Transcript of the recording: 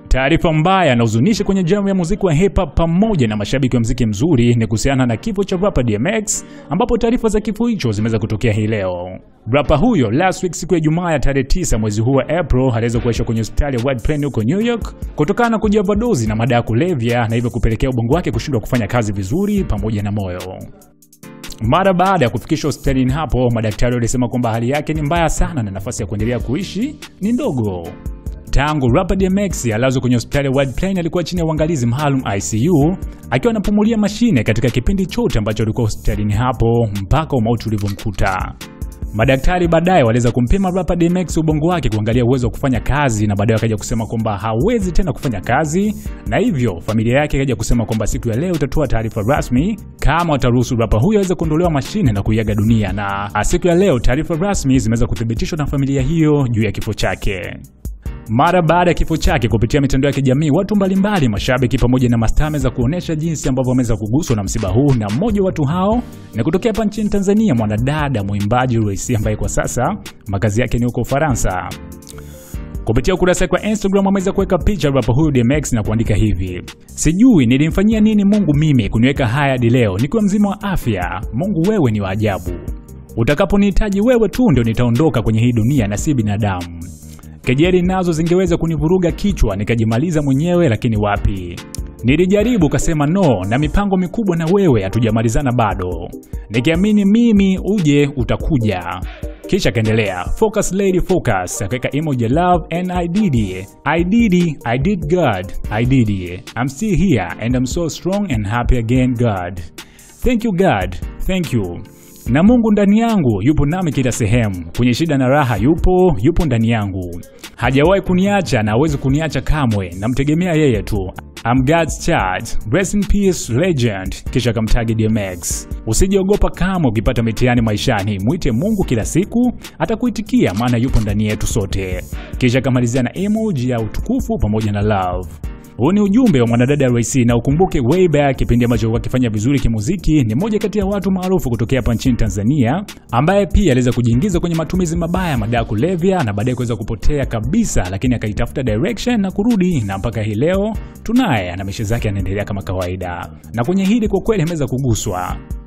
Taarifa mbaya na huzunishi kwenye jamu ya muziki wa hip hop pamoja na mashabiki wa muziki mzuri ni kuhusiana na kifo cha rapper DMX, ambapo taarifa za kifo hicho zimeweza kutokea hii leo. Rapper huyo last week siku ya Ijumaa ya tarehe 9 mwezi huu wa April aliweza kuishwa kwenye hospitali ya White Plain huko New York kutokana na kujioverdose na madawa ya kulevya na hivyo kupelekea ubongo wake kushindwa kufanya kazi vizuri pamoja na moyo. Mara baada ya kufikishwa hospitalini hapo, madaktari walisema kwamba hali yake ni mbaya sana na nafasi ya kuendelea kuishi ni ndogo. Tangu rapper DMX alazwe kwenye hospitali ya White Plain alikuwa chini ya uangalizi maalum ICU akiwa anapumulia mashine katika kipindi chote ambacho alikuwa hospitalini hapo mpaka umauti ulivyomkuta. Madaktari baadaye waliweza kumpima rapper DMX ubongo wake kuangalia uwezo wa kufanya kazi na baadaye wakaja kusema kwamba hawezi tena kufanya kazi, na hivyo familia yake ikaja kusema kwamba siku ya leo itatoa taarifa rasmi kama wataruhusu rapper huyo aweze kuondolewa mashine na kuiaga dunia, na siku ya leo taarifa rasmi zimeweza kuthibitishwa na familia hiyo juu ya kifo chake. Mara baada ya kifo chake, kupitia mitandao ya kijamii, watu mbalimbali, mashabiki pamoja na mastaa wameweza kuonesha jinsi ambavyo wameweza kuguswa na msiba huu, na mmoja wa watu hao ni kutokea hapa nchini Tanzania, mwanadada mwimbaji Royce ambaye kwa sasa makazi yake ni huko Ufaransa. Kupitia ukurasa wake wa Instagram ameweza kuweka picha rapper huyu DMX na kuandika hivi: sijui nilimfanyia nini Mungu mimi kuniweka haya hadi leo nikiwa mzima wa afya. Mungu wewe ni wa ajabu, utakaponihitaji wewe tu ndio nitaondoka kwenye hii dunia na si binadamu. Kejeli nazo zingeweza kunivuruga kichwa nikajimaliza mwenyewe, lakini wapi. Nilijaribu kasema no, na mipango mikubwa na wewe hatujamalizana bado, nikiamini mimi uje utakuja. Kisha akaendelea focus lady focus, akaweka emoji love and I did it. I did it. I did God. I did it. I'm still here and I'm so strong and happy again God. Thank you God. Thank you na Mungu ndani yangu yupo nami kila sehemu, kwenye shida na raha yupo, yupo ndani yangu, hajawahi kuniacha na hawezi kuniacha kamwe, namtegemea yeye tu. I'm God's child. Rest in peace legend. Kisha akamtagi DMX. Usijiogopa kama ukipata mitihani maishani, mwite Mungu kila siku, atakuitikia maana yupo ndani yetu sote. Kisha akamalizia na emoji ya utukufu pamoja na love. Huu ni ujumbe wa mwanadada Royce, na ukumbuke way back kipindi ambacho alikuwa akifanya vizuri kimuziki, ni moja kati ya watu maarufu kutokea hapa nchini Tanzania, ambaye pia aliweza kujiingiza kwenye matumizi mabaya ya madawa kulevya na baadaye kuweza kupotea kabisa, lakini akaitafuta direction na kurudi, na mpaka hii leo tunaye na maisha zake yanaendelea kama kawaida. Na kwenye hili kwa kweli ameweza kuguswa